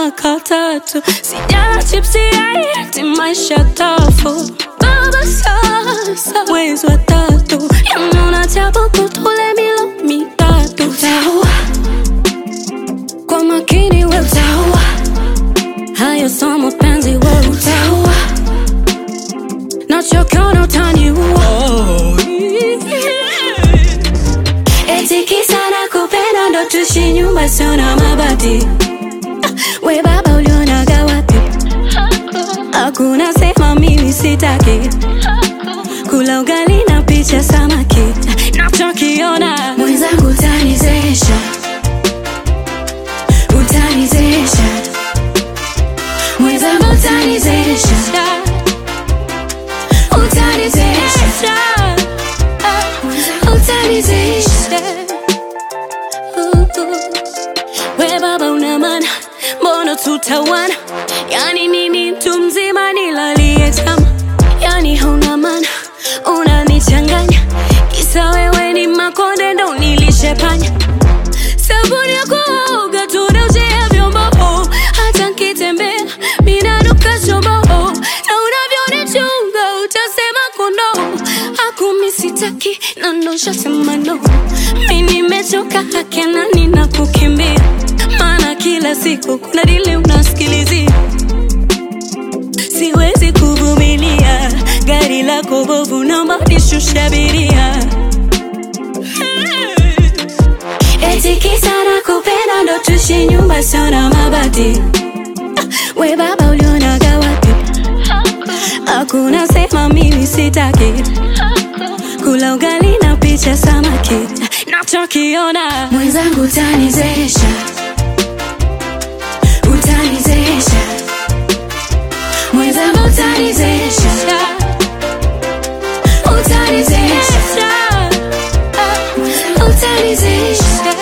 mwaka tatu sijala chipsi ati maisha tafu baba sasa mwezi wa tatu yanona tabu kutule milo mitatu utaua kwa makini we utaua hayo so mapenzi we utaua nachokiona utaniua eti kisa na kupenda ndo tushi nyumba sio na mabati we baba ulionaga wapi hakuna sema mimi sitaki kula ugali na picha samaki nachokiona mwenzangu utanizesha utanizesha mwenzangu utanizesha utanizesha utanizesha we baba una maana mbona tutawana yani nini mtu mzima nilalie tama yani hauna maana unanichanganya kisa wewe ni makonde ndo nilishepanya sabuni ya kuoga tunaujea vyombo hata nkitembea minanuka chombo na unavyonichunga utasema kono akumi sitaki na ndoshasema no mi nimechoka hakena nina kukimbia maana kila siku kuna dili unasikilizia siwezi kuvumilia gari lako bovu naomba nishushe abiria eti kisa na kupenda ndo tushi nyumba sio na mabati we baba ulionaga wapi hakuna sema mimi sitaki kula ugali na picha samaki nachokiona mwenzangu utanizesha utanizesha mwenzangu utanizesha utanizesha utanizesha